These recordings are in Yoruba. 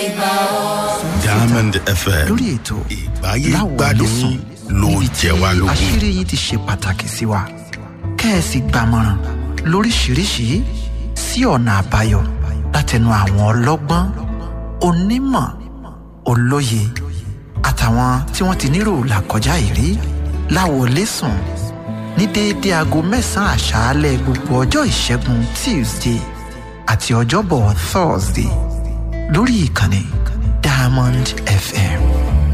diamond fm lórí ètò ìgbáyé láwọ̀ gbádùn lẹ́sùn ló níbi jẹ wá tí lógún. àṣírí yìí ti ṣe pàtàkì sí wa kẹ́ẹ̀sì gbàmọ̀ràn lóríṣiríṣi sí ọ̀nà àbáyọ látẹnu àwọn ọlọ́gbọ́n onímọ̀ olóye àtàwọn tí wọ́n ti nírò làkọjá ìrí láwọ̀ lẹ́sùn ní déédéé aago mẹ́sàn-án àṣálẹ́ gbogbo ọjọ́ ìṣẹ́gun tuesday àti ọjọ́bọ̀ thursday lórí ìkànnì diamond fm.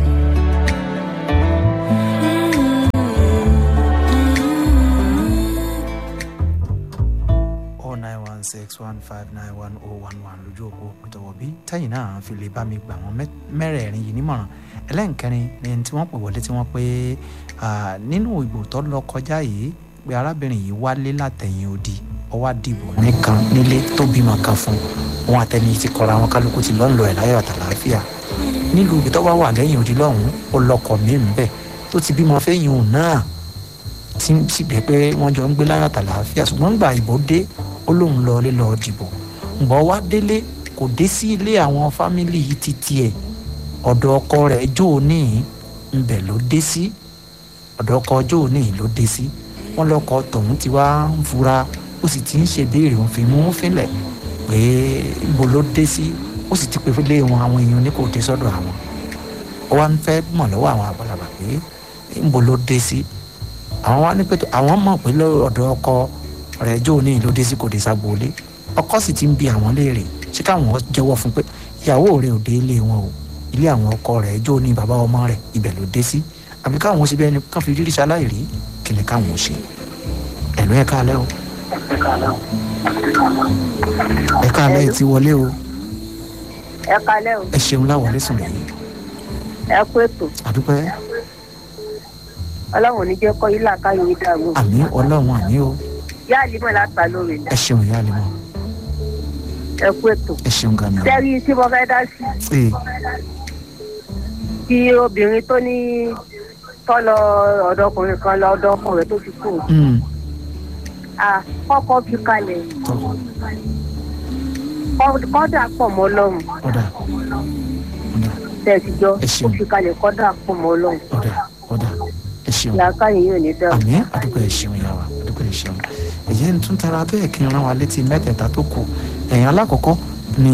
oh nine one six one five nine one oh one one lójú òpó pẹ̀tọ̀wọ̀ bí tẹ́yìn náà fi lè bá mi gbà wọ́n mẹ́- mẹ́rẹ̀ẹ̀rin yìí nímọ̀ràn ẹlẹ́nkẹrin ni ẹni tí wọ́n pè wọlé tí wọ́n pé ah, nínú ìbò tó lọ kọjá yìí pé arábìnrin yìí wálé látẹ̀yìn odi ọwá dìbò nìkan nílé tó bímọ kan fún wọn àtẹni ti kọra wọn kálukú ti lọ́nlọ́ ẹ̀ láyọ̀ àtàlàáfíà nílùú ibi tó wá wà lẹ́yìn odi lọ́hùn-ún ó lọkọ̀ mí ń bẹ̀ tó ti bímọ fẹ́yìn òun náà tí ń sì bẹ́ẹ̀ pé wọ́n jọ ń gbé láyọ̀ àtàlàáfíà ṣùgbọ́n gbà ìbò dé ó lóun lọ ilé lọ dìbò ǹgbọ́ wá délé kò dé sí ilé àwọn fámìlì yìí ti tiẹ̀ ọ̀dọ̀ ọkọ rẹ̀ jó ní ńbẹ̀ ló dé sí ọ̀dọ̀ ọkọ jó ní ló dé sí wọ́n lọ́kọ tòun ti wá ń fura ó sì ti ń ṣe béèrè òun fi mú fínlẹ̀ pé ibo ló dé sí ó sì ti pè fún ilé wọn àwọn èèyàn ní kò dé sọ́dọ̀ àwọn ó wá ń fẹ́ mọ̀ lọ́wọ́ àwọn àgbàlagbà pé ibo ló dé sí àwọn wá ní pé tó- àwọn mọ̀ pé lọ́dọ̀ ọkọ rẹ̀ jó ní ló dé sí kò dé ságbóolé ọkọ sì ti ń bi àwọn léèrè ṣé káwọn jẹ́wọ́ fún pé ìyàwó rẹ̀ ò dé ilé wọn o ilé àwọn ọkọ rẹ̀ jó ní bàbá ọmọ rẹ̀ ibẹ̀ ló dé sí àbí káwọn ṣe bẹ́ẹ̀ ni kán fi rírí ṣaláìrí kìlẹ̀ káwọn ṣe ẹ̀lú ẹ̀ káalẹ́ o ẹ̀ káalẹ́ ẹ̀ ti wọlé o ẹ kalẹ o ẹ ṣeun láwọlé sùn lẹ́yìn ẹ kú ètò àdúpẹ́ ọlọrun ò ní jẹ kọ ilé àkáyọ yìí dàrú àmì ọlọ́run àmì o yá àlímọ láta lórí ẹ ṣeun ìyá àlẹ́ mọ́ ẹ kú ètò ẹ ṣeun gàmì o sẹ́rí tí mo fẹ́ dá sí ee kí obìnrin tó ní tọ́lọ ọ̀dọ́kùnrin kan lọ ọ̀dọ́kùnrin tó fi kú mm, à kọ́kọ́ fi kalẹ̀ tọ́ kọ́- kọ́dà pọ̀ mọ́ ọlọ́run ọ̀dà ọ̀dà tẹ̀síjọ́ Ẹ ṣeun. ó fi kalẹ̀ kọ́dà pọ̀ mọ́ ọlọ́run ọ̀dà ọ̀dà ẹ ṣeun làákàyè yóò ní dàrú. àmì àdúgbò ẹ ṣeun ìyá wa àdúgbò ẹ ṣeun èyí ń tún tara bẹ́ẹ̀ kí n rán wa létí mẹ́tẹ̀ẹ̀ta tó kù ẹ̀yìn alákọ̀ọ́kọ́ ni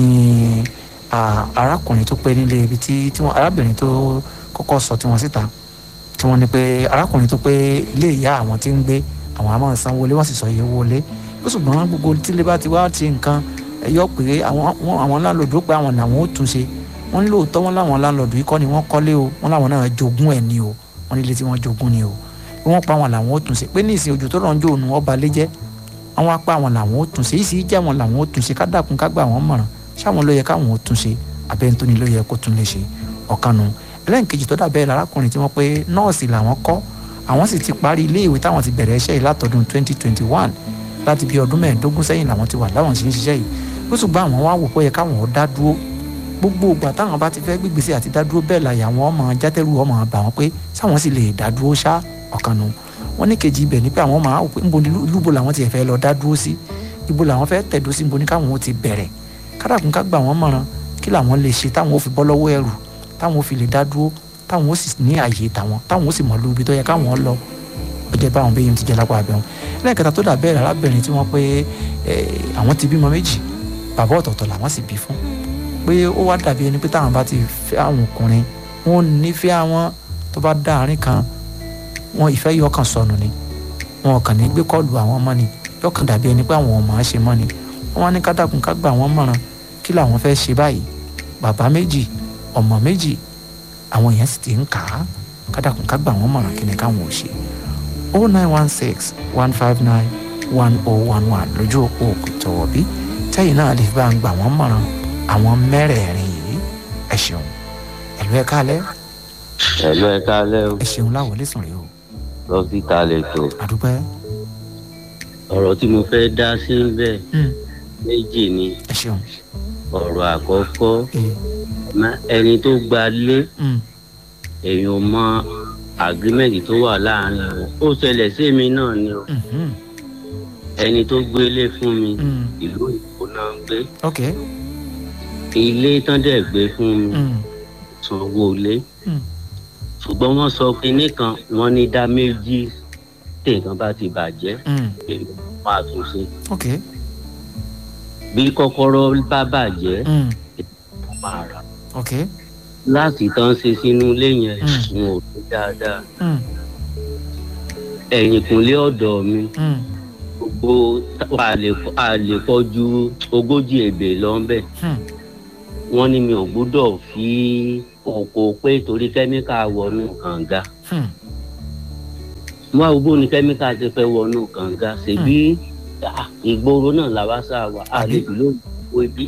à, arákùnrin tó pé nílé ibi tí tí wọ́n arábìnrin tó kọ́kọ́ sọ tí wọ́n síta tí wọ́n ní pé arákùnrin tó pé ilé ìyá àwọn tí ń gbé àwọn a máa sanwó lé wọ́n sì sọ iye owó lé ó ṣùgbọ́n gbogbo tílé bá ti wá ti nǹkan ẹ yọ pé àwọn wọn- àwọn láńlọ́ọ̀dù ó pé àwọn làwọn ó tún ṣe wọ́n ní lóòótọ́ wọn láwọn láńlọ́ọ̀dù yìí kọ́ ni wọ́n kọ́lé o wọ́n láwọn náà jogún ẹ̀ ni o wọ́n nílé tí wọ́n jogún ni o bí wọ́n pa àwọn làwọn ó tún ṣe pé ní ìsìn ojú tó rọ̀ ń jó òun ọba lé jẹ́ àwọn apá àwọn làwọn ó tún ṣe yìí sì jẹ́ àwọn làwọn ó tún ṣe ká dàkún ká gbà wọ́n mọ̀ràn ṣáwọn ló yẹ káwọn ó tún ṣe abẹ́ntóni ló yẹ kó tún lè ṣe ọ̀kanu ẹlẹ́nkejì tó dàbẹ́ lárákùnrin tí wọ́n pé nọ́ọ̀sì làwọn kọ́ àwọn sì ti parí iléèwé táwọn ti bẹ̀rẹ̀ iṣẹ́ yìí látọdún 2021 láti bí ọdún mẹ́ẹ̀ẹ́dógún sẹ́yìn làwọn ti wà láwọn sì ń ṣiṣẹ́ yìí ó sì gbọ́ àwọn wá wò pé ó yẹ káwọn ó dá dúró gbogbo ìgbà táwọn bá ti fẹ́ gbígbèsè àti dádúró bẹ́ẹ̀ láyà àwọn ọmọ játẹ́rù ọmọ bà wọ́n pé sáwọn sì lè dádúró ṣá ọ̀kanu wọ́n ní kejì ibẹ̀ ni pé àwọn máa wò pé níbo ni lúbo làwọn ti fẹ́ lọ dádúró sí ibo làwọn fẹ́ tẹ̀dó sí níbo ni káwọn ó ti bẹ̀rẹ̀ kádàkùn ká gbà wọ́n mọ̀ràn kí làwọn lè ṣe táwọn ó fi bọ́ lọ́wọ́ ẹrù táwọn ó fi lè dádúró táwọn ó sì ní àyè tàwọn táwọn ó sì mọ̀ lóbi tó yẹ káwọn lọ ọjọ́ báwọn bẹ́yìn ti jẹ́ lápá abẹ́wọn lẹ́ẹ̀kẹta tó dà bẹ́ẹ̀ arábìnrin tí wọ́n pé eh, àwọn ti bímọ méjì bàbá ọ̀tọ̀ọ̀tọ̀ làwọn sì bí fún pé ó wá dàbí ẹni pé táwọn bá ti fẹ́ àwọn ọkùnrin wọn ò nífẹ̀ẹ́ àwọn tó bá dá àárín kan wọn ìfẹ́ yọ kàn sọnù ni wọn kàn ní gbé kọ́ọ̀lù àwọn ọmọ ni yọ kàn dàbí ẹni pé àwọn ọmọ á ṣe mọ́ ni wọn wá ní kádàkùn ká gbà wọ́n mọ̀ràn kí làwọn fẹ́ ṣe báyìí bàbá méjì ọmọ méjì àwọn èèyàn sì ti ń kà á kádàkùn ká gbà wọ́n mọ̀ràn kí ni káwọn ò ṣe o nine one six one five nine one oh one one lójú òpó òkùtọ̀wọ̀ bí tẹ́yìn náà lè bá ń gbà wọ́n mọ̀ràn àwọn mẹ́rẹ̀ẹ̀rin yìí ẹ ṣeun ẹ̀lú ẹ̀ kálẹ̀ ẹ̀lọ́ ẹ kálẹ́ o ẹ ṣeun láwọlé sùn rèé o dókítà lẹ́tọ̀ àdúpẹ́ ọ̀rọ̀ tí mo fẹ́ dá sí bẹ́ẹ̀ Mm, méjì ni ẹ ṣeun ọ̀rọ̀ àkọ́kọ́ ee má- ẹni tó gba lé mm, èèyàn mọ agreement tó wà láàrin wọn ó ṣẹlẹ̀ sí mi náà ni o mhm, ẹni tó gbélé fún mi mm, ìlú òyìnbó náà ń gbé ok ilé tán dẹ̀ gbé fún mi Mm. sanwó ilé Mm. ṣùgbọ́n wọ́n sọ kinní kan wọ́n ní dá méjì tèèkan bá ti bàjẹ́ Mm. èmi máa tún ṣe ok bí kọ́kọ́rọ́ bá bàjẹ́ Mm. mo máa rà ok láti tán ṣe sínú ilé yẹn Mm. n ò tó dáadáa Mm. ẹ̀yìnkùnlé ọ̀dọ̀ mi Mm. gbogbo a lè a lè kọjú ogójì èbè lọ́nbẹ̀ Mm. wọ́n ní mi ò gbúdọ̀ fi òkò pé torí kẹ́míkà wọnú kànga Mm. wọ́n á gbó ni kẹ́míkà ti fẹ́ wọnú kànga ṣèbí ah, ìgboro náà làwa sá wa a lè fi lóògùn ibi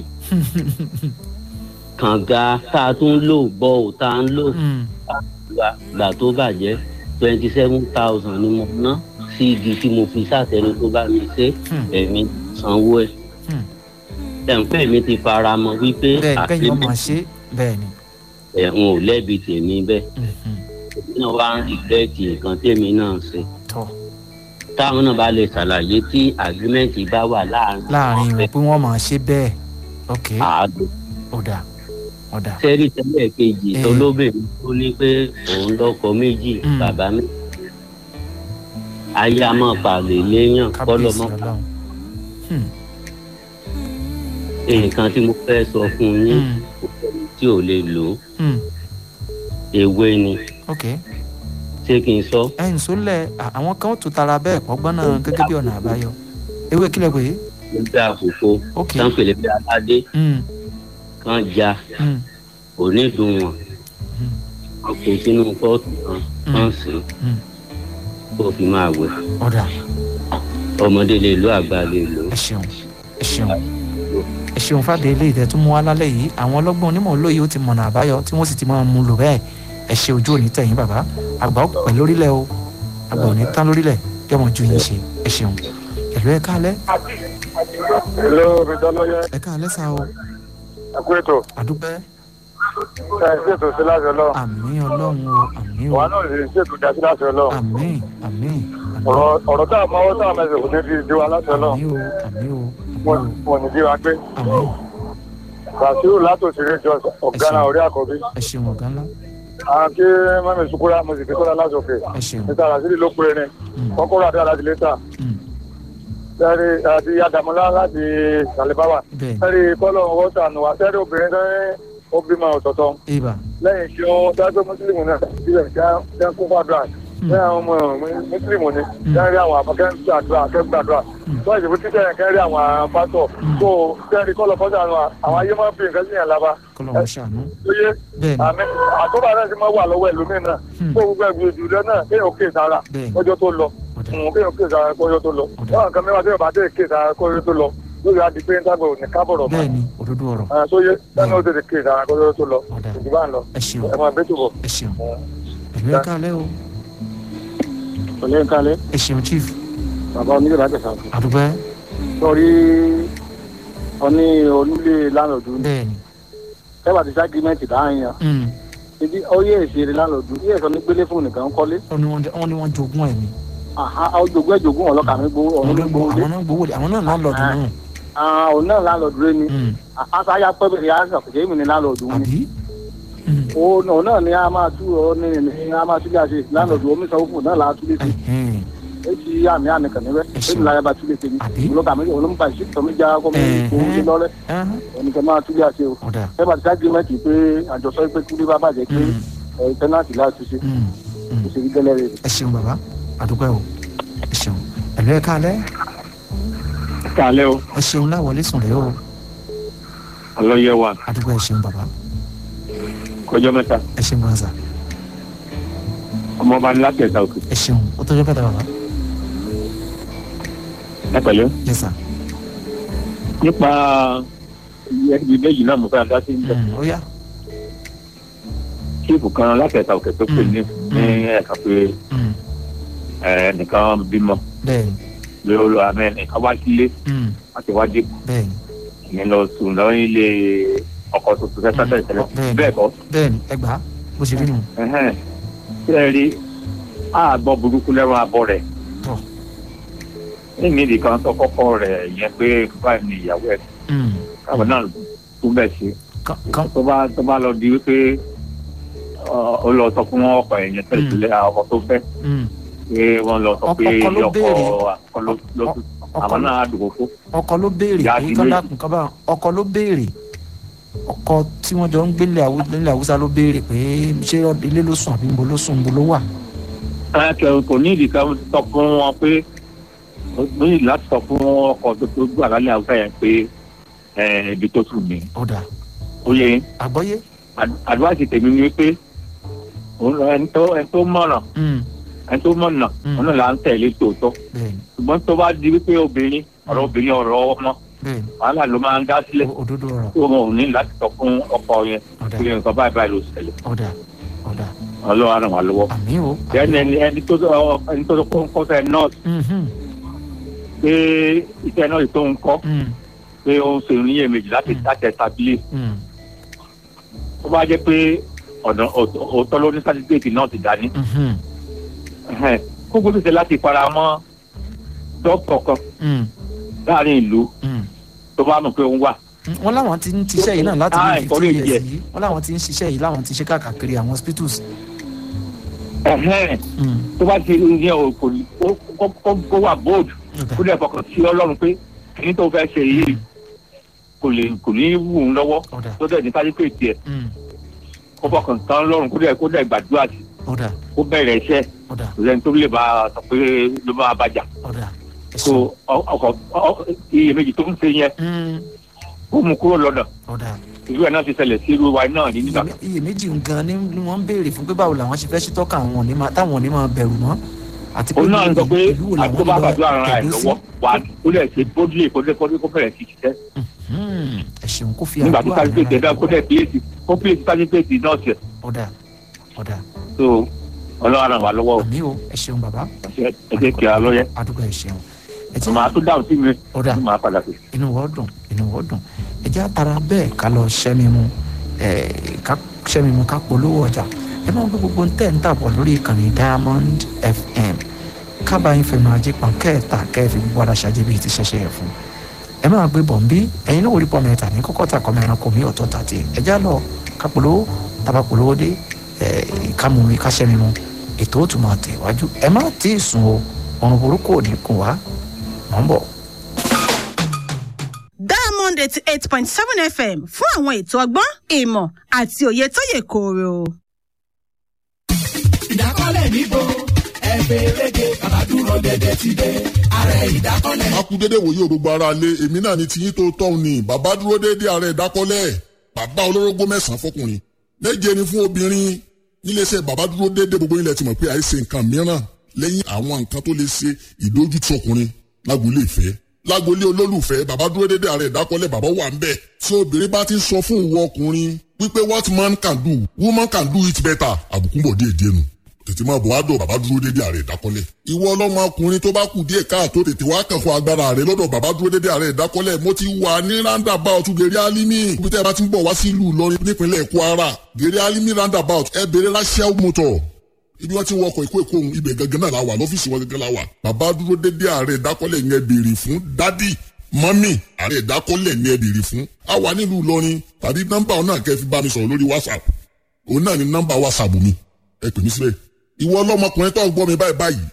kànga tá a tún lò bọ́ ò tá a ń lò Mm. wa gbà tó bàjẹ́ twenty seven thousand ni mo ná sí igi tí mo fi sàtẹni tó bá mi ṣe Hmm. èmi sanwó ẹ̀ Hmm. ẹ̀ǹpẹ́ mi ti fara mọ́ wípé bẹ́ẹ̀ kẹ́yìn ọmọ ṣe bẹ́ẹ̀ ni ẹ̀hún ò lẹ́bi tèmi bẹ́ẹ̀ Mhm. èmi náà wá ń rìgírẹ́tì nǹkan tèmi náà ṣe tọ́ táwọn náà bá lè ṣàlàyé tí àgírímẹ́ǹtì bá wà láàrin láàrin wọn pé wọ́n máa ṣe bẹ́ẹ̀ ok àádọ́ ọ̀dà ọ̀dà sẹ́rí tẹ́lẹ̀ kejì Eh. tolóbìnrin tó ní pé òun lọ́kọ méjì Hmm. bàbá mi ayé a máa pàlè léèyàn kọ́lọ́ kábíyèsí mọ́ ọlọ́run Hmm. nǹkan tí mo fẹ́ sọ fún yín Hmm. kò sẹ́ni tí ò lè lò ó Hmm. ewé ni ok ṣé kí n sọ ẹ̀yìn sólẹ̀ à- àwọn kan ó tún tara bẹ́ẹ̀ pọ́gbọ́n náà gẹ́gẹ́ bí ọ̀nà àbáyọ ewé kílẹ̀ pé nígbà àkókò ok tán pèlè bí aládé Hmm. kan já Hmm. onídùnwọ̀n Hmm. wọn kò sínú pọ́ọ̀tù kan kan sí Hmm. kó fi máa wẹ̀ ọ̀dà ọmọdé lè lo àgbà lè lò ó. ẹ ṣeun ẹ ṣeun ẹ ṣeun fàdé ilé ìtẹ́ tún mú wá lálẹ́ yìí àwọn ọlọ́gbọ́n onímọ̀ olóye ó ti mọ̀nà àbáyọ tí wọ́n sì ti máa mú lò bẹ́ẹ̀ ẹ ṣe ojú òní tẹ̀yìn bàbá àgbà ó pẹ̀ lórílẹ̀ o àgbà òní tán lórílẹ̀ yọmọ ju yín ṣe ẹ ṣeun ẹ̀lú ẹ káalẹ́ Hello, Mr. Lawyer. ẹ káalẹ́ sá o Ẹ kú ètò. àdúpẹ́ Ẹ ṣètò sí láti ọlọ́run. àmì ọlọ́run o àmì o Wà náà lè ṣètò dá sí láti ọlọ́run. àmì àmì Ọ̀rọ̀ ọ̀rọ̀ tá a máa wọ́n tá a máa ṣe kò ní fi di wa láti ọlọ́run. àmì o àmì o Wọ́n àmì wọ́n ní bí wa gbé. o àmì Bàṣírù látòsírí jọ ọ̀gá náà orí àkọ́bí. ẹ ṣeun ọ̀gá ńlá Àwọn kí Mami Sukura mo sì fi tọ́lá láti òkè. ẹ ṣeun Mr. Rasidi ló pé ní. Mm. Kọ́kọ́rọ́ àti aláàdì lẹ́tà. Mm. Sẹ́rí àti Adamola láti Sàlẹ̀báwà. bẹ́ẹ̀ Sẹ́rí kọ́lọ̀ wọ́tà nù wá. Sẹ́rí obìnrin tó ń ó bímọ ọ̀tọ̀ọ̀tọ̀. ni ibà lẹ́yìn tí wọ́n dájọ́ mùsùlùmí náà sílẹ̀ jẹ́ kó fàdúrà lẹ́yìn àwọn ọmọ mùsùlùmí ni kẹ́rì àwọn akẹ́gbàdúrà akẹ́gbàdúrà wọ́n ìṣèlú títẹ̀ yẹn kẹ́rì àwọn pásọ̀ tó kẹ́rì kọ́lọ̀ fọ́jà nù àwọn ayé máa ń fi nǹkan sí yẹn lába kọ́lọ́ wọn ṣàánú tó yé bẹ́ẹ̀ ni àmì àtúbà náà ti máa wà lọ́wọ́ ẹlòmíín náà Hmm. kó gbogbo ẹgbẹ́ ìdúró náà kéèyàn kéè sára bẹ́ẹ̀ ni kọjọ́ tó lọ ọ̀dà Hmm, kéèyàn kéè sára kọjọ́ tó lọ Ọ̀dà. báwọn kan mẹ́wàá tẹ́yọ̀ bá tẹ́ kéè sára kọjọ́ tó lọ lórí adìpé ń dábọ̀ ní kábọ̀rọ̀ bẹ́ẹ̀ ni òdodo ọ̀rọ̀ mọ́ tó yé sẹ́ni ó tètè kéè sára kọjọ́ tó lọ ọ̀dà ìdìbò à ń lọ ẹ ṣeun ẹ máa bẹ́tù bọ̀. ẹ ṣeun ẹ̀lú ẹ káalẹ́ o Ọ̀lẹ́ ń kalẹ̀, ẹ ṣeun chief bàbá onílé láti ṣàkóso. àdúpẹ́ Sọ̀rí ọní onílé lánàdú ní. bẹ́ẹ̀ ni Ẹ̀wà ti ságímẹ́ǹtì láàrin yàn. Mm. Ibi ó yé èsì rẹ̀ lánàdú. Yé ẹ̀sọ́ ní gbélé fún nìkan kọ́lé. wọ́n ní wọ́n jẹ́- wọ́n ní wọ́n jogún ẹ̀ ni Àhá ojogún ẹ̀jogún ọlọ́kà mi gbowó àwọn ọ̀run mi náà gbowó gbowó lé. àwọn náà gbowó àwọn náà láńlọ́ọ̀dù náà Ah, Òun náà lánàdú rẹ̀ ni. Mm. Àṣà ayá pẹ́bẹ̀rẹ̀ yà sọ̀ kìí mi ní lánàdú ni. àbí Mm. Òun òun náà ni a máa tú ọ ní ní a máa tú bí a ṣe lánàdú omi sanwó fún náà láà tú lé sí. Ẹ̀hẹ́n. Èyí àmì àmì kàn níbẹ̀. Ẹ ṣeun. Èmi láyà bá tú lé sí ni. Àbí? Olókà mi olóńgbà ìṣètò mi já kọ́ mi Ẹ̀hẹ́n. gbowó sí lọ́rẹ́. Ẹ̀hẹ́n. Ẹnìkan máa tú bí a ṣe o. ọ̀dà ẹ bá ti ságímẹ́ǹtì pé àjọsọ pé kúlé bá bàjẹ́ pé Mm. ẹ tẹ́nàtì láti ṣe Mm. Mm. kò sí rí gẹ́lẹ́ rẹ̀. ẹ ṣeun bàbá àdúpẹ́ o ẹ ṣeun ẹ̀lú ẹ káalẹ́ kálẹ̀ o ẹ ṣeun láwọlé sùn rẹ o ọlọ́yẹ wa àdúpẹ́ ẹ ṣeun bàbá kọjọ́ mẹ́ta ẹ ṣeun gbọ́nsà ọmọọba ní láti ẹ̀ta òkè ẹ ṣeun ó tọ́jọ́ bẹ́ẹ̀ bàbá ẹ pẹ̀lú yes sir nípa ibi méjì náà mo fẹ́ dá sí níbẹ̀ Mm. ó yá kíìpù kan láti ẹ̀ta òkè tó pè ní ní ẹ̀ka pé Mm. ẹ̀ nìkan bímọ bẹ́ẹ̀ ni lórí àmì nìkan wá sílé Mm. láti wá dé bẹ́ẹ̀ ni ìyẹn lọ sùn lọ ilé ọkọ tuntun fẹ́ sátẹ̀ tẹ́lẹ̀ bẹ́ẹ̀ ni. bẹ́ẹ̀ kọ́ bẹ́ẹ̀ ni ẹ gbà á bó ṣe rí nù ẹ̀hẹ́n. ṣé ẹ rí àgbọ̀ burúkú lẹ́rọ abọ́ rẹ̀ tọ̀ ní ìdí kan tó kọ́kọ́ rẹ̀ yẹn pé báyìí ni ìyàwó ẹ̀ Mm. káwọn náà tún bẹ̀ ṣe kan kan tó bá tó bá lọ di wípé ọ, ó lọ sọ fún ọkọ ẹ̀yìn tẹ̀sílẹ̀ ọkọ tó fẹ́ mm, pé wọ́n lọ sọ Ọkọ- pé ọkọ ló ọkọ béèrè. ọkọ ló ló ọkọ àwọn náà dùnkò fún. ọkọ ló béèrè Ìyá pé ti kán lé. dákun kán bá ọkọ ló béèrè ọkọ tí wọ́n jọ ń gbélé Haú- nílẹ̀ haúsá ló béèrè pé ṣé ilé ló sùn àbí níbo ló sùn níbo ló wà. ẹ kẹ kò ní ìdí kan sọ fún wọn pé ó ní ìdí láti sọ fún ọkọ tó tó gbà lálẹ́ àwùjọ yẹn pé ẹ ibi tó sùn ní. ọ̀dà ó yẹ àgbọ́yé. àdúrà tèmi ni wípé òun lọ ẹni tó ẹni tó mọ̀nà Mm, ẹni tó mọ̀nà Mm. òun náà là ń tẹ̀lé tòótọ́ bẹ́ẹ̀ni ṣùgbọ́n tó bá di wípé obìnrin ọ̀rọ̀ obìnrin ọ̀rọ̀ ọmọ bẹ́ẹ̀ni wàhálà ló máa ń dá sílẹ̀ o- òdodo ọ̀rọ̀ tó wọn ò ní láti sọ fún ọkọ yẹn ọ̀dà pé nǹkan báyìí báyìí ló ṣẹlẹ̀ ọ̀dà ọ̀dà ọlọ́run á ràn wá lọ́wọ́. àmì o. ẹni ẹni ẹni tó sọ ẹni tó sọ pé ń kọ́ fẹ́ nọ́ọ̀sì Mhm, pé iṣẹ́ nọ́ọ̀sì tó ń kọ́ mm, pé ó ń ṣe oníyèméjì láti láti ẹ̀tàbílẹ̀ mm, tó bá jẹ́ pé ọ̀nà òótọ́ ló ní sátífíkẹ́tì náà ti dání mhm, ẹhẹ́n, kó gbọ́dọ̀ ṣe láti fara mọ́ dókítà kan mm, láàrin ìlú mm. tó bá mọ̀ pé òun wà. wọ́n láwọn ti ń ṣiṣẹ́ yìí náà láti Ah, bí fifty encourage years ẹ̀. yìí wọ́n láwọn ti ń ṣiṣẹ́ yìí láwọn ti ṣe káàkiri àwọn hospitals. ẹhẹ́n, Mm, tó bá ti ní o kò ní kó- kó- kó- kó wà bold ọ̀dà kó dẹ̀ fọkàn sí ọlọ́run pé kí tó fẹ́ ṣe yìí kò lè kò ní wù ú lọ́wọ́ ọ̀dà tó dẹ̀ ní sátífíkẹ́tì ẹ̀ mm, kó fọkàn tán lọ́run kó dẹ̀ kó dẹ̀ gbàdúrà sí ọ̀dà kó bẹ̀rẹ̀ iṣẹ́ ọ̀dà kò sẹ́ni tó lè bá a sọ pé ló máa bàjá ọ̀dà ẹ so ṣeun. ọ- ọkọ̀ ọ- iyèméjì tó ń ṣe yẹn Mm, ó mú kúrò lọ́nà ọ̀dà irú ẹ̀ náà ti ṣẹlẹ̀ sí irú wa náà ní nígbà kan. iyèméjì gan ni ni wọ́n ń béèrè fún pé báwo làwọn ṣe fẹ́ ṣe tọ́ka àwọn òní máa táwọn òní máa bẹ̀rù mọ́ àti pé òun náà ń sọ pé ìlú wo àti tó làwọn bá lọ gbàdúrà ara ẹ̀ tẹ̀dó sí. lọ́wọ́ wà á kó lẹ̀ ṣe bódìlé kó lẹ̀ kó lẹ̀ kó bẹ̀rẹ̀ sí ṣiṣẹ́ Hmm, ẹ ṣeun kó fi nígbà tó àdúrà sátífíkẹ́tì ràn ẹ̀dá án kó lẹ̀ pílẹ̀sì kó pílẹ̀sì sátífíkẹ́tì náà ṣe ọ̀dà ọ̀dà so ọlọ́run ràn wá lọ́wọ́ àmì o ẹ ṣeun bàbá ẹ jẹ́ kí a lọ́yẹ́ àdúgbò ẹ ṣeun ẹ jẹ́ màá tún dáhùn sí mi ọ̀dà tí màá padà sí. inú wọ́n dùn inú wọ́n dùn ẹ jẹ́ àtàrà bẹ́ẹ̀ ká lọ ṣẹ́mi mu ẹ̀ ká ṣẹ́mi mu ká polówó ọjà ẹ máa ń gbé gbogbo ntẹ́ ń tàbọ̀ lórí ìkànnì Diamond FM kábàáyín fẹnu ajé pọn kẹta kẹfì gbogbo ara ṣáájú bíi ti ṣẹṣẹ ẹ fún ẹ máa gbé bọ̀ ń bí ẹ̀yin náà orí pọ̀ mẹ́ta ní kọ́kọ́ tà kọ́mọ ẹranko mi ọ̀tọ̀ tàtì ẹ já lọ ká polówó tàbá polówó dé ẹ̀ ká mú mi ká ṣẹ́mi mu ètò ó tún máa tẹ̀ wájú ẹ má tí ì sùn o ọ̀run burúkú ò ní kùn wá mọ̀ ń bọ̀. diamond eighty eight point seven fm fún àwọn ètò ọgbọ́n ìmọ̀ àti òye tó yè kooro. ìdákọ́lẹ̀ níbo ẹ̀fẹ̀ rége bàbá dúró dédé ti dé ààrẹ ìdákọ́lẹ̀. a kú dédé wòye òrùgbọ ara lé èmi náà ni tiyín tó tọ́hún ni bàbá dúró dédé ààrẹ ìdákọ́lẹ̀ bàbá olórógbó mẹ́sàn-án fọkùnrin méje ni fún obìnrin níléeṣẹ́ bàbá dúró dédé gbogbo ilẹ̀ ti mọ̀ pé àìsè nǹkan mìíràn lẹ́yìn àwọn nǹkan tó lè ṣe ìdójútì ọkùnrin lágboolé ìfẹ́ lágboolé olólùfẹ́ bàbá dúró dédé ààrẹ ìdákọ́lẹ̀ bàbá wà ń bẹ̀ tí obìnrin bá ti ń sọ fún ìwọ ọkùnrin wípé what man can do woman can do it better àbùkù bọ̀ díẹ̀ díẹ̀ nù tètè máa bọ̀ wá dọ̀ bàbá dúró dédé ààrẹ ìdákọ́lẹ̀. ìwọ ọlọ́mọ ọkùnrin tó bá kù díẹ̀ káàtó tètè wá kàn fún agbára rẹ lọ́dọ̀ bàbá dúró dédé ààrẹ ìdákọ́lẹ̀ mo ti wà ní roundabout gèrè alimi ibi tẹ́ ẹ bá ti ń bọ̀ wá sí ìlú Ìlọrin nípínlẹ̀ Kwara gèrè alimi roundabout ẹ bèrè rachel motor ibi wọn ti ń wọkọ̀ èkó èkó ohun ibẹ̀ gangan náà la wà lọ́fíìsì wọn gangan la wà bàbá dúró dédé ààrẹ ìdákọ́lẹ̀ yẹn béèrè fún dádì mọ́mì ààrẹ ìdákọ́lẹ̀ yẹn béèrè fún a wà nílùú Ìlọrin tàbí nọ́mbà òun náà kẹ́ fi bá mi sọ̀rọ̀ lórí WhatsApp òun náà ni nọ́mbà WhatsApp mi ẹ pè mí síbẹ̀ ìwọ ọlọ́mọkùnrin tó ń gbọ́ mi báyìí báyìí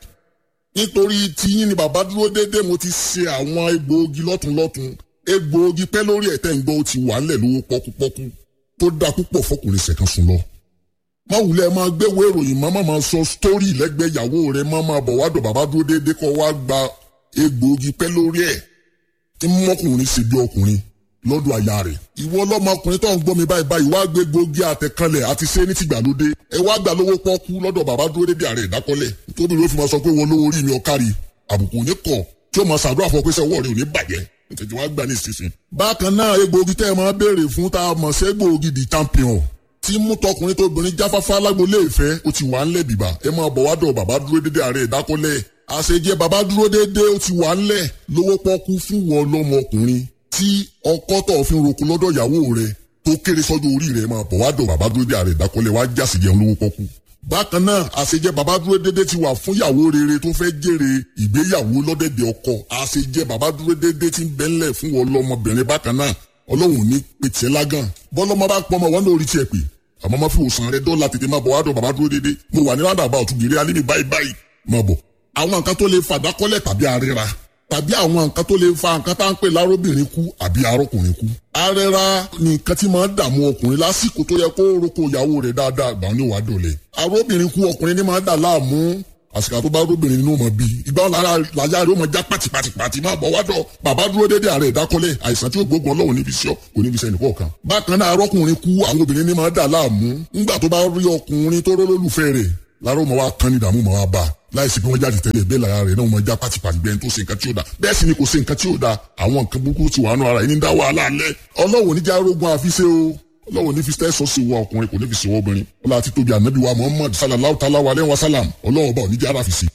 nítorí tiyín ni bàbá dúró dédé mo ti ṣe àwọn egbòogi lọ́tunlọ́tun egbòogi pẹ́ lórí ẹ̀tẹ́ ń gbọ́ ó ti wà ńlẹ̀ lówó pọ́kúpọ́kú tó dáa púpọ̀ fọkùnrin ṣẹ̀kan sùn lọ. má wulẹ̀ máa gbéwò ìròyìn má máa sọ sítórì lẹ́gbẹ̀ẹ́ ìyàwó rẹ̀ má máa bọ̀ wádọ̀ bàbá dúró dédé kọ́ wá gba egbòogi pẹ́ lórí ẹ̀ tí mọ́kùnrin ṣe bí ọkùnrin lọ́dọ̀ aya rẹ̀. ìwọ ọlọ́mọkùnrin tó ń gbọ́ mi báyìí báyìí wá gbé gbòógì àtẹ̀kanlẹ̀ àti ṣé ní tìgbàlódé ẹ wá gbà lówó pọ́kú lọ́dọ̀ bàbá dúró dédé ààrẹ ìdákọ́lẹ̀ tóbi ló fi máa sọ pé wọn lówó orí mi ọ̀kárí àbùkù ní kọ̀ tí ó máa ṣàdúrà fún ọ pé sẹ́wọ́ rẹ̀ ò ní bàjẹ́ tètè wá gbà ní ìsinsìn. bákan náà egbòogi tẹ́ ẹ máa béèrè fún tá a mọ̀ sí egbòogi di champion tí mú tọkùnrin tóbìnrin jáfáfá lágbolé ìfẹ́ ó ti wà ńlẹ̀ bìbà ẹ máa bọ̀ wá dọ̀ bàbá dúró dédé ààrẹ ìdákọ́lẹ̀ àṣejẹ bàbá dúró dédé ó ti wà ńlẹ̀ lówó pọ́kú fún wọn lọ́mọkùnrin tí ọkọ tó fi ń roko lọ́dọ̀ ìyàwó rẹ̀ tó kéré sọ́jọ́ orí rẹ̀ máa bọ̀ wá dọ̀ bàbá dúró dédé ààrẹ ìdákọ́lẹ̀ wá jásì jẹun lówó pọ́kú. bákan náà àṣejẹ bàbá dúró dédé ti wà fún ìyàwó rere tó fẹ́ jèrè ìgbéyàwó lọ́dẹ̀dẹ̀ ọkọ àṣejẹ bàbá dúró dédé ti ń bẹ́ńlẹ̀ fún wọn lọ́mọbìnrin bákan náà ọlọ́run ò ní pe tiẹ̀ lágàn bọ́lọ́mọ bá pọ́ ọmọ wọn lórí tiẹ̀ pé àmọ́ má fi òsàn rẹ dọ́là tètè má bọ̀ wá dọ̀ bàbá dúró déédéé mo wà ní rádàbà ọ̀túnbìrì alẹ́ ní báyìí báyìí má bọ̀ àwọn nǹkan tó lè fàdákọ́lẹ̀ tàbí àríra tàbí àwọn nǹkan tó lè fa nǹkan tá à ń pè lárobìnrin kú àbí arọkùnrin kú. arẹra ni nǹkan tí máa ń dààmú ọkùnrin lásìkò tó yẹ kó roko ìyàwó rẹ̀ dáadáa ìgbà ní wàá dọ̀lẹ̀. arọbìnrin kú ọkùnrin ní máa ń dà láàmú àsìkò tó bá arọbìnrin nínú ọmọ bíi ìgbà wọn lára làyà rẹ̀ ó máa já pàtìpàtìpàtì máa bọ̀ wádọ̀ bàbá dúró dédé ààrẹ ìdákọ́lẹ̀ àìsàn tí ó gbógun ọlọ́run níbi iṣẹ́ kò níbi iṣẹ́ nìkan kan. bákan náà arọkùnrin kú àwọn obìnrin ní máa ń dà láàmú ńgbà tó bá rí ọkùnrin tó rólólùfẹ́ rẹ̀ láró mọ wa kan ní ìdààmú mọ wa bá láìsí pé wọn jáde tẹ́lẹ̀ bẹ́ẹ̀ lára rẹ̀ náà wọn já pátipàti bẹ́ẹ̀ tó ṣe nǹkan tí ó da bẹ́ẹ̀ sì ni kò ṣe nǹkan tí ó da àwọn nǹkan burúkú ti wà nù ara yìí ní dá wàhálà alẹ́ ọlọ́wọ́ níjà arógun àfiṣe o ọlọ́wọ́ ní fi tẹ́sọ̀ sí wa ọkùnrin kò ní fi sí wa obìnrin ọlọ́ àti tóbi ànábì wa muhammad sallallahu ta'ala wa aleyhi wa salam ọlọ́wọ́ bá oníjà ara fi sí.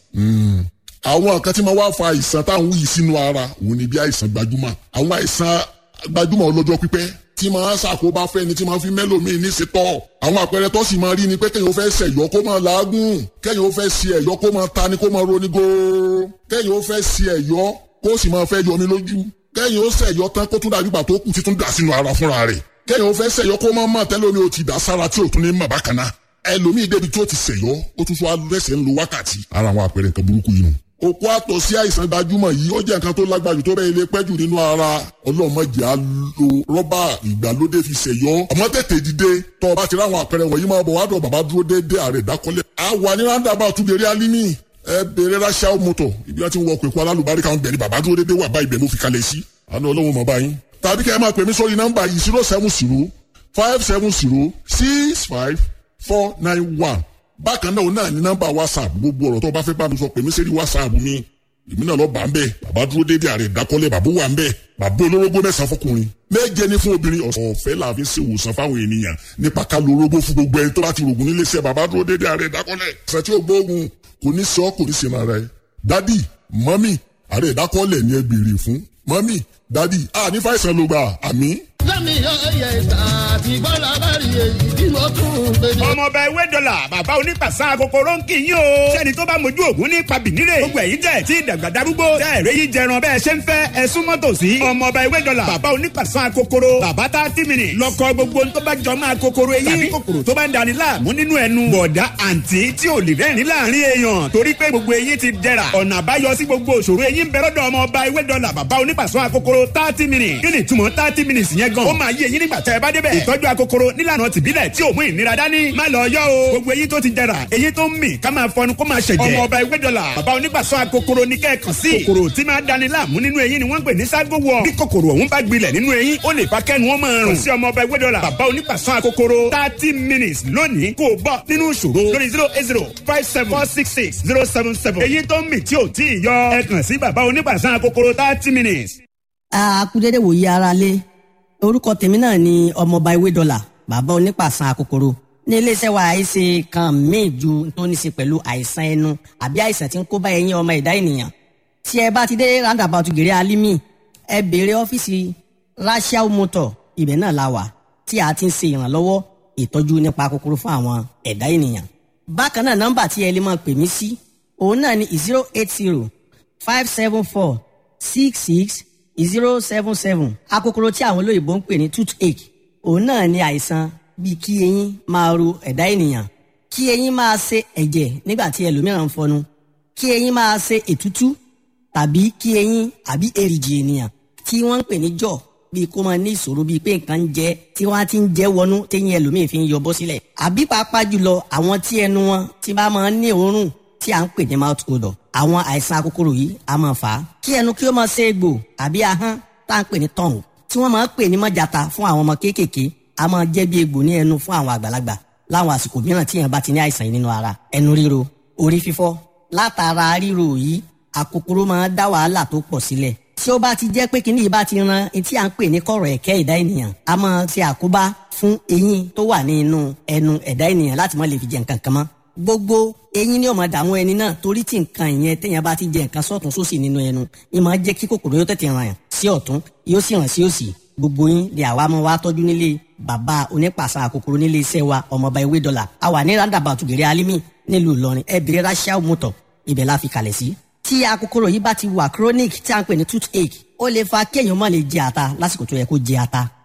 àwọn nǹkan tí máa wá fa àìsàn táwọn yìí sínú ara òun ni bí àìsàn gbajúmọ̀ àwọn àìsàn gbajúmọ̀ ọlọ́jọ́ pípẹ́ tí máa ṣàkóbá fẹ́ni tí máa fi mẹ́lòmíì ní ṣetọ́. àwọn àpẹẹrẹ tó sì máa rí ni pé kéèyàn ó fẹ́ ṣẹ̀yọ́ kó máa làágùn kéèyàn ó fẹ́ ṣe ẹ̀yọ́ kó máa ta ni kó máa roni góó kéèyàn ó fẹ́ ṣe ẹ̀yọ́ kó sì máa fẹ́ yọmi lójú kéèyàn ó ṣẹ̀yọ́ tán kó tún dàbí ìgbà tó kù títún dà sínú ara fúnra rẹ̀ kéèyàn ó fẹ́ ṣẹ̀yọ́ kó máa mọ̀ tẹ́lẹ̀ omi ò ti dà sára tí ò tún ní mọ̀ bákan náà ẹlòmíì débi tí ó ti ṣẹ̀yọ́ ó tún fún alẹ́sẹ̀ ń lo wákàtí ara àwọn àpẹẹrẹ nǹkan burúkú yìí nù òkú àtọ̀ sí àìsàn gbajúmọ̀ yìí ó jẹ́ nǹkan tó lágbájú tó bẹ́ẹ̀ lè pẹ́jù nínú ara ọlọ́mọdé á lo rọ́bà ìgbàlódé fi ṣèyọ́ ọmọ tètè dìde tọ́ ọ bá ti ráwọn àpẹẹrẹ wọ̀nyí máa bọ̀ wá dọ̀ bàbá dúró déédéé ààrẹ ìdákọ́lẹ̀. a wà ní ráńdàbà túbẹ̀rẹ̀ alimi ẹ bèrè ráṣà mọ́tò ibi wọn ti ń wọ ọkọ̀ èkó alálùbáríkà ń bẹ̀rẹ̀ bàbá dúró déédéé wà báyìí bẹ̀ mo fi kalẹ̀ sí. àná ọlọ́run mọ̀ báyìí. tàbí kẹ́ ẹ máa pè mí sórí nọ́mbà yìí zero seven zero five seven zero six five four nine one bákan náà náà ní nọ́mbà whatsapp gbogbo ọ̀rọ̀ tó bá fẹ́ bá mi sọ pè mí sẹ́rí whatsapp mi èmi náà lọ bá ń bẹ bàbá dúró déédéé ààrẹ ìdákọ́lẹ̀ bàbá wà ń bẹ bàbá olórógbó mẹ́sàn-án fọkùnrin méje ní fún obìnrin ọ̀fẹ́ la fi ṣe ìwòsàn fáwọn ènìyàn nípa ká lo orógbó fún gbogbo ẹni tó bá ti rògùn nílé iṣẹ́ bàbá dúró déédéé ààrẹ ìdákọ́lẹ̀ ṣe tí ó gbóògùn kò ní sọ kò ní ṣe máa rẹ dádì mọ́mì ààrẹ ìdákọ́lẹ̀ ni ẹ béèrè fún mọ́mì dádì a ní fàìsàn ló gbà àmì lẹ́mi ọ̀yẹ̀ àti bọ́lá bá rí èyí tí mo tún ń pè ní. ọmọọba ewé dọ́là bàbá onípàṣà kòkòrò ń kì í yín o. sẹ́ni tó bá mojú ògún ní pabìnírè. gbogbo ẹ̀yin tẹ̀ tí dàgbà darúgbó. tẹ́ ẹ̀rẹ́ yìí jẹran bẹ́ẹ̀ ṣe ń fẹ́ ẹ súnmọ́ tòsí. ọmọọba ewé dọ́là bàbá onípàṣà kòkòrò. bàbá tá a ti mìíràn. lọkọ gbogbo tó bá jọ máa kòkòrò eyín. tàbí kòkòrò tó bá ń dani láàmú nínú ẹnu. bọ̀dá àǹtí tí ò lè rẹ́rìn láàrin èèyàn. torí pé gbogbo eyín ti dẹ̀ra. ọ̀nà àbáyọ sí gbogbo òṣòro eyín ń bẹ lọ́dọ̀ ọmọọba ewé dọ́là bàbá onípàṣà kòkòrò thirty minutes. kí ni ìtumọ̀ thirty minutes yẹn gan. ó máa yé eyín nígbà tẹ́ ẹ bá débẹ̀. ìtọ́jú akokoro nílànà tìbílẹ̀ tí ò mú ìnira dání. má lọ yọ o. gbogbo eyín tó ti jẹrà eyín tó ń mì ká máa fọnu kó máa ṣẹ̀jẹ̀. ọmọ ọba ìwé dọ́là bàbá onígbàsọ akokoro ní kẹ́ẹ̀kan sí. kòkòrò tí máa dani láàmú nínú eyín ni wọ́n ń pè ní ságo wọ̀. bí kòkòrò ọ̀hún bá gbilẹ̀ nínú eyín ó lè fa kẹ́nu wọn máa rùn. sí ọmọ ọba ìwé dọ́là bàbá onígbàsọ akokoro thirty minutes lónìí kò bọ́ nínú ìṣòro lórí zero eight zero five seven four six six zero seven seven. eyín tó ń mì tí ò tí ì yọ ẹ kàn sí bàbá onígbàsọ akokoro thirty minutes. akúndéédé wòye ara lé orúkọ tèmi náà ni ọmọọba ewé dọ́là bàbá onípàṣán akokoro ní iléeṣẹ́ wa àìsè kan míì ju tó ní ṣe pẹ̀lú àìsàn ẹnu àbí àìsàn tí ń kó bá ẹyin ọmọ ẹ̀dá ènìyàn tí ẹ bá ti dé roundabout gèrè alimi ẹ béèrè ọ́fíìsì rachel motor ibẹ̀ náà la wà tí a ti ń ṣe ìrànlọ́wọ́ ìtọ́jú nípa kòkòrò fún àwọn ẹ̀dá ènìyàn bákan náà nọ́mbà tí ẹ lè máa pè mí sí òun náà ni zero eight zero five seven four six six zero seven seven akokoro tí àwọn olóyìnbó ń pè ní toothache òun náà ni àìsàn bíi kí eyín máa ro ẹ̀dá ènìyàn kí eyín máa ṣe ẹ̀jẹ̀ nígbà tí ẹlòmíràn ń fọnu kí eyín máa ṣe ètútú tàbí kí eyín àbí èrìgì ènìyàn tí wọ́n ń pè ní jọ̀ bíi kó máa ní ìṣòro bíi pé nǹkan ń jẹ tí wọ́n á ti ń jẹ́ wọnú téyín ẹlòmíì fi ń yọ bọ́ sílẹ̀ àbí pàápàá jùlọ àwọn tí ẹnu wọn ti bá máa ń ní òórùn tí à ń pè ní mouth odor àwọn àìsàn akókòrò yìí a máa fà á kí ẹnu kí ó máa ṣe egbò àbí ahọ́n tá à ń pè ní tongue tí wọ́n máa ń pè ní mọ́jàta fún àwọn ọmọ kéékèèké a máa jẹ́ bí egbò ní ẹnu fún àwọn àgbàlagbà láwọn àsìkò mìíràn tí èèyàn bá ti ní àìsàn yìí nínú ara ẹnu ríro orí fífọ́ látara ríro yìí àkókòrò máa ń dá wàhálà tó pọ̀ sílẹ̀ tí ó bá ti jẹ́ pé kíní yìí bá ti ran etí à ń pè ní kọ̀rọ̀ ẹ̀kẹ́ ẹ̀dá ènìyàn a máa ṣe àkóbá fún eyín tó wà ní inú ẹnu ẹ̀dá ènìyàn láti má lè fi jẹ nǹkan kan mọ́ gbogbo eyín ni ó máa dààmú ẹni náà torí tí nǹkan ìyẹn téèyàn bá ti jẹ nǹkan sọ́tún sósì nínú ẹnu ni máa jẹ́ kí kòkòrò yóò tètè ràn sí ọ̀tún yóò sì ràn sí òsì gbogbo yín ni àwa máa wá tọ́jú nílé bàbá onípàṣà àkókòrò nílé iṣẹ́ wa ọmọọba ewé dọ́là a wà ní roundabout gèrè alimi nílùú ìlọrin ẹ bèrè rachel motor ibẹ̀ la fi kalẹ̀ sí. tí àkókòrò yìí bá ti wà chronic tí a ń pè ní toothache ó lè fa kéèyàn má lè jẹ ata lásìkò tó yẹ kó jẹ ata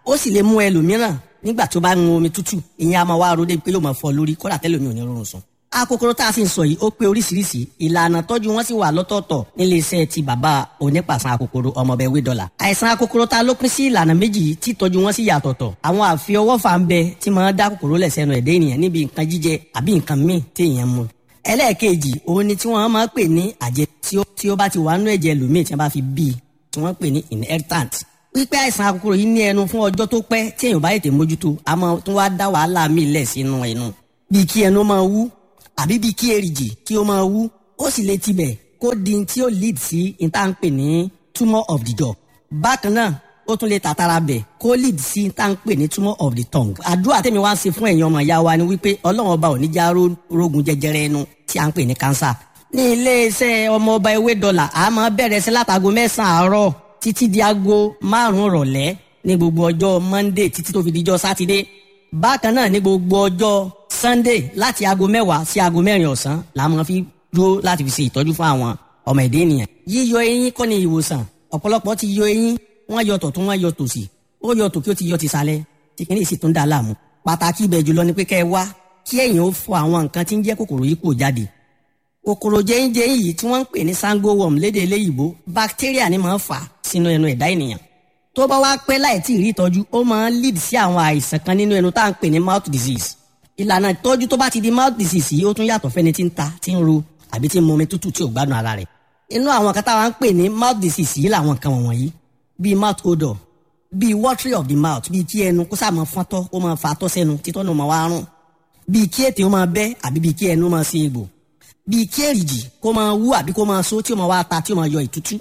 ó sì lè mú ẹlòmíràn nígbà tó bá ń mu omi tútù ìyẹn a máa wá ro débi pé yóò máa fọ lórí kódà tẹ́lẹ̀ mi ò ní rọrùn sùn. akokoro tá a sì ń sọ yìí ó pé oríṣiríṣi ìlànà tọ́jú wọn sì wà lọ́tọ̀ọ̀tọ̀ nílé iṣẹ́ ti bàbá onípàṣán akokoro ọmọbẹ wédọ́là. àìsàn akokoro ta ló pín sí ìlànà méjì yìí tí tọ́jú wọn sì yàtọ̀tọ̀. àwọn àfiọwọ́fà ń bẹ tí máa dá kòkòrò lẹ̀ sẹ́nu ẹ̀dẹ́ ènìyàn níbi nǹkan jíjẹ àbí nǹkan míì tí èèyàn mu. ẹlẹ́ẹ̀kejì òun ni tí wọ́n máa pè ní àjẹ tí ó bá ti wà nú ẹ̀jẹ̀ lòmíì tí wọ́n bá fi bí tí wọ́n pè ní inheritant pípẹ́ àìsàn akokoro yìí ní ẹnu fún ọjọ́ tó pẹ́ tí èèyàn bá yètè mójútó a máa tún wá dá wàhálà míì lẹ̀ sínú ẹnu bíi kí ẹnu máa wú àbí bíi kí èrìgì kí ó máa wú ó sì lè tibẹ̀ kó di tí ó lead sí ìta ń pè ní tumour of the jaw bákan náà ó tún lè tàtàrà bẹ̀ kó lead sí ìta ń pè ní tumour of the tongue àdúrà tèmi wá ń ṣe fún ẹ̀yin ọmọ ìyá wa ni wípé ọlọ́run ọba ò ní já rógun jẹjẹrẹ ẹnu tí à ń pè ní cancer ní iléeṣẹ́ ọmọ ọba ewé dọ́là a máa bẹ̀rẹ̀ sí látago mẹ́sàn-án àárọ̀ títí di aago márùn-ún rọ̀lẹ́ ní gbogbo ọjọ́ monday títí tó fi dijọ́ sátidé bákan náà ní gbogbo ọjọ́ sunday láti aago mẹ́wàá sí aago mẹ́rin ọ̀sán la máa fi dúró láti fi ṣe ìtọ́jú fún àwọn ọmọ ẹ̀dẹ́ ènìyàn. yíyọ eyín kọ́ ni ìwòsàn ọ̀pọ̀lọpọ̀ ti yọ eyín wọ́n yọ tọ̀tún wọ́n yọ tòsì ó yọ tòkí ó ti yọ tìsàlẹ̀ tí kìíní sì tún dà láàmú. pàtàkì ibẹ̀ jùlọ ni pé kẹ́ ẹ wá kí ẹ̀yin ó fọ àwọn nǹkan tí ń jẹ́ kòkòrò yìí kò jáde kòkòrò jẹ́yìnjẹ́yìn yìí tí wọ́n ń pè ní sango worm lédè eléyìíbó bacteria ni máa ń fà sínú ẹnu ẹ̀dá ènìyàn tó bá wá pẹ́ láì tí ì rí ìtọ́jú ó máa ń lead sí àwọn àìsàn kan nínú ẹnu tá à ń pè ní mouth disease ìlànà ìtọ́jú tó bá ti di mouth disease yìí ó tún yàtọ̀ fẹ́ni tí ń ta tí ń ro àbí tí ń mu omi tútù tí ò gbádùn ara rẹ̀ inú àwọn kan táwa ń pè ní mouth disease yìí làwọn nǹkan wọ̀nyí bíi mouth odor bíi watery of the mouth bíi kí ẹnu kó sáà máa fọ́ntọ́ kó máa fa atọ́ sẹ́nu títọ́ náà máa wá rùn bíi kí ètè ó máa bẹ́ àbí bíi kí ẹnu máa ṣe egbò bíi kí èrìjì kó máa wú àbí kó máa so tí ó máa wá ta tí ó máa yọ ìtútú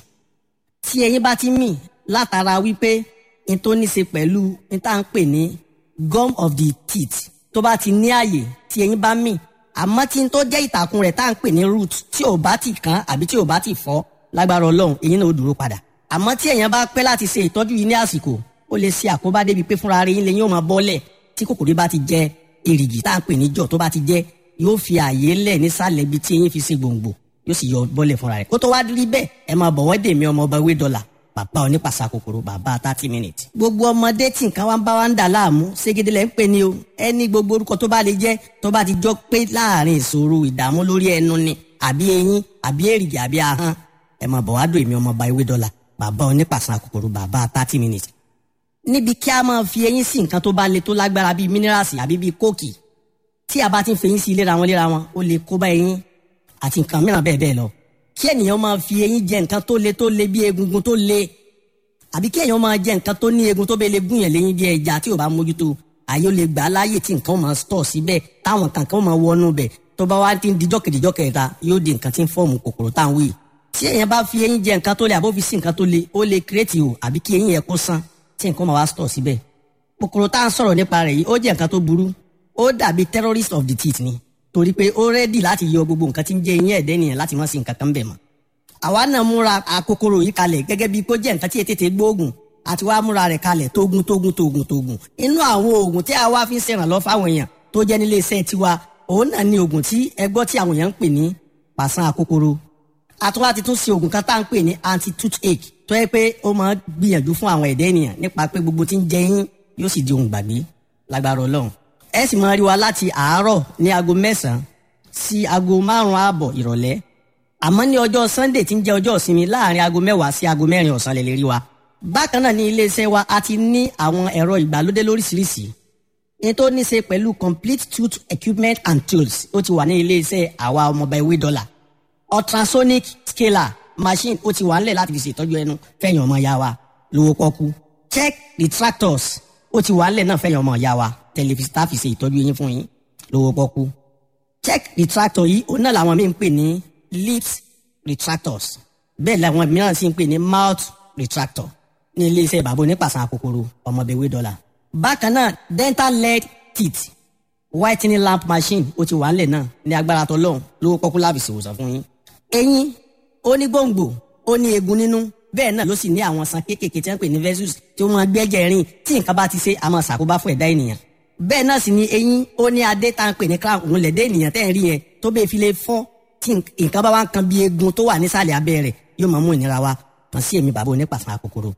tí ẹyin bá ti mì látara wípé n tó ní ṣe pẹ̀lú n tá à ń pè ní gum of the teeth tó bá ti ní àyè tí ẹyin bá mì àmọ́ tí n tó jẹ́ ìtàkùn rẹ̀ tá à ń pè ní root tí ò bá ti kàn àbí tí ò bá ti fọ́ lágbára ọlọ́run èyí náà ó dúró padà àmọ́ tí èèyàn bá pẹ́ láti ṣe ìtọ́jú yìí ní àsìkò ó lè ṣe àkóbá débi pé fúnra rẹ̀ yín lè yín ó máa bọ́lẹ̀ tí kòkòrò bá ti jẹ èrìgì tá à ń pè ní jọ̀ tó bá ti jẹ yóò fi àyè lẹ̀ nísàlẹ̀ ibi tí eyín fi ṣe gbòǹgbò yóò sì yọ bọ́lẹ̀ fúnra rẹ̀ kó tó wá rí bẹ́ẹ̀ ẹ máa bọ̀ wọ́n dè mí ọmọ ọba ewé dọ́là bàbá onípàṣà kòkòrò bàbá thirty minutes. gbogbo ọmọdé tí nǹkan wá ń bá wa ń dà láàmú ségede lẹ́ ń pè ní o ẹni gbogbo orúkọ tó bá lè jẹ́ tó bá ti jọ pé láàrin ìṣòro ìdààmú lórí ẹnu ni àbí eyín àbí èrìgì àbí ahọ́n ẹ máa bọ̀ wá dò èmi ọmọ ọba ewé dọ́là bàbá onípàṣà kòkòrò bàbá thirty minutes. níbi kí a máa fi eyín sí nǹkan tó bá le tó lágbára bíi mínírààsì àbí bíi kóòkì tí a bá ti ń fẹyín sí léra wọn léra wọn ó lè kó bá eyín àti nǹkan mìíràn bẹ́ẹ̀ bẹ́ẹ̀ lọ kí ènìyàn máa fi eyín jẹ nǹkan tó le tó le bí egungun tó le àbí kí èèyàn máa jẹ nǹkan tó ní egun tó bẹ́ẹ̀ lè gún yẹn léyìn bí ẹja tí ò bá mójútó àyè ó lè gbà á láàyè tí nǹkan máa stọ̀ síbẹ̀ táwọn kankan máa wọnú bẹ̀ tó bá wá ti ń dijọ́ kejìjọ́ kẹta yóò di nǹkan tí ń fọ́ọ̀mù kòkòrò tá à ń wí. tí èèyàn bá fi eyín jẹ nǹkan tó le àbó fi sí nǹkan tó le ó lè kírètì o àbí kí eyín yẹn kó sán tí nǹkan máa wá stọ̀ síbẹ̀. kòkòrò tá à ń sọ̀rọ̀ nípa rẹ̀ yìí ó jẹ́ nǹkan tó burú ó dàbí terrorist of the teeth ni torí pé ó rẹ́dì láti yọ gbogbo nǹkan tí ń jẹ eyín ẹ̀dẹ́ nìyẹn láti má sí nǹkan kan bẹ̀ mọ́. àwa náà múra àkókòrò yìí kalẹ̀ gẹ́gẹ́ bíi kó jẹ́ nǹkan tí ètètè gbóògùn àti wàá múra rẹ̀ kalẹ̀ tógun tógun tógun tógun. inú àwọn oògùn tí a wá fi ń ṣèrànlọ́ fáwọn èèyàn tó jẹ́ nílé iṣẹ́ tiwa òun náà ni oògùn tí ẹgbọ́ tí àwọn èèyàn ń pè ní pàṣán àkókòrò. àtúwá ti tún ṣe oògùn kan tá à ń pè ní anti toothache tó yẹ pé ó máa gbìyànjú fún àwọn ẹ̀dẹ́ ènìyàn nípa pé gbogbo tí ń jẹ yín yóò sì di ohun gbàgbé lágbára ọlọ́run ẹ sì máa rí wa láti àárọ̀ ní aago mẹ́sàn-án sí aago márùn-ún ààbọ̀ ìrọ̀lẹ́ àmọ́ ní ọjọ́ sunday tí ń jẹ́ ọjọ́ ìsinmi láàrin aago mẹ́wàá sí aago mẹ́rin ọ̀sán lè lè rí wa. bákan náà ní iléeṣẹ́ wa a ti ní àwọn ẹ̀rọ ìgbàlódé lóríṣiríṣi ní tó ní ṣe pẹ̀lú complete tooth equipment and tools ó ti wà ní iléeṣẹ́ àwa ọmọọba ewé dọ́là ultrasonic scaler machine ó ti wà ńlẹ̀ láti fi ṣètọ́jú ẹnu fẹ̀yìn ọmọ ya wa lówó pọ́kú check retractors ó ti wà ńlẹ̀ náà fẹ̀yìn ọmọ ya wa tẹlifíṣítà fi ṣe ìtọ́jú yín fún yín lówó pọ́kú. check retractor yìí òun náà làwọn míì ń pè ní lips retractors bẹ́ẹ̀ làwọn mìíràn sì ń pè ní mouth retractor ní iléeṣẹ́ bàbá onípàṣán kòkòrò ọmọbẹ̀wé dọ́là. bákan náà dental lead teeth whitening lamp machine ó ti wà ńlẹ̀ náà ní agbára tọ́lọ́hún lówó pọ́kú láàbì ṣèwòsàn fún yín. eyín ó ní gbòǹgbò ó ní eegun nínú bẹ́ẹ̀ náà ló sì ní àwọn san kéékèèké tí wọ́n pè ní vessels tí wọ́n gbẹ́jẹ̀ rìn tí nǹkan bá ti ṣe àmọ́ ṣàkóbá fún ẹ̀dá ènìyàn bẹ́ẹ̀ náà sì ni eyín ó ní adé tá à ń pè ní crown òun lẹ̀dẹ́ ènìyàn tẹ́ ẹ̀ rí yẹn tó bẹ́ẹ̀ fi lè fọ́ tí nǹkan bá wá ń kan bí eegun tó wà nísàlẹ̀ abẹ́ rẹ̀ yóò máa mú ìnira wá kàn sí èmi bàbá onípàṣán kòkòrò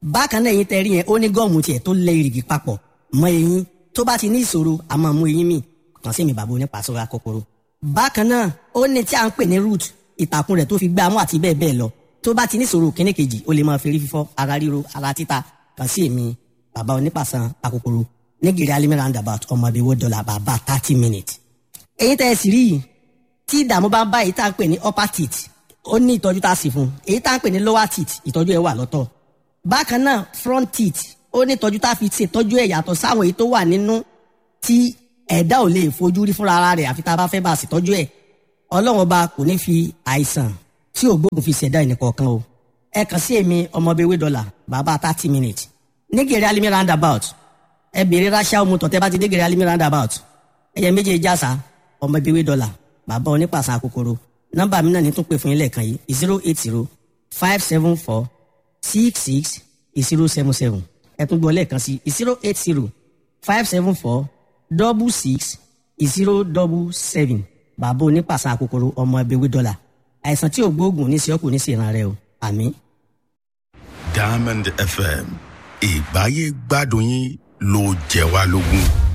bákan náà eyín tẹ rí yẹn ó ní gọ́ọ̀mù tiẹ̀ tó lẹ ìrìgì papọ̀ mọ́ eyín tó bá ti ní ìṣòro a máa mú eyín mi kàn sí mi bàbá onípàṣọra kòkòrò bákan náà ó ní tí a ń pè ní root ìtàkùn rẹ̀ tó fi gbá mú àti bẹ́ẹ̀ bẹ́ẹ̀ lọ tó bá ti ní ìṣòro kíní kejì ó lè máa fi rí fífọ́ ara ríro ara títa kàn sí èmi bàbá onípàṣán akòkòrò nígìrì alimi roundabout ọmọ ibi wo dọ́là bàbá thirty minutes. èyí tẹ́ ẹ sì rí yìí tí ìdààmú bá ń bá èyí tá à ń pè ní upper teeth ó ní ìtọ́jú tá a sì fún un èyí tá à ń pè ní lower teeth ìtọ́jú ẹ̀ wà lọ́tọ̀ bákan náà front teeth ó ní ìtọ́jú tá a fi ṣètọ́jú ẹ̀ yàtọ̀ sáwọn èyí tó wà nínú tí ẹ̀dá ò lè fojú rí fúnra ara rẹ̀ àfi tá a bá fẹ́ bá a ṣètọ́jú ẹ̀ ọlọ́run ọba kò ní fi àìsàn tí ògbógun fi ṣẹ̀dá ẹnìkọ̀ọ̀kan o ẹ kàn sí èmi ọmọbewé dọ́là bàbá thirty minutes nígèrè alimi roundabout ẹ bèrè ráṣà omu tọ̀tẹ́ bá ti dé gèrè alimi roundabout ẹyẹ méje jásà ọmọbewé dọ́là bàbá onípàṣà kòkòrò nọ́mbà mi náà ní tún pè fún yín lẹ́ẹ̀kan yìí zero eight zero five seven four six six zero seven seven ẹ tún gbọ́ lẹ́ẹ̀kan sí zero eight zero five seven four double six zero double seven bàbá onípàṣà kòkòrò ọmọ ẹbẹwé dọ́là àìsàn tí ò gbóògùn ní sí ọkùnrin sí ìran rẹ o àmín. diamond fm ìgbáyé gbádùn yín ló jẹ wá lógún.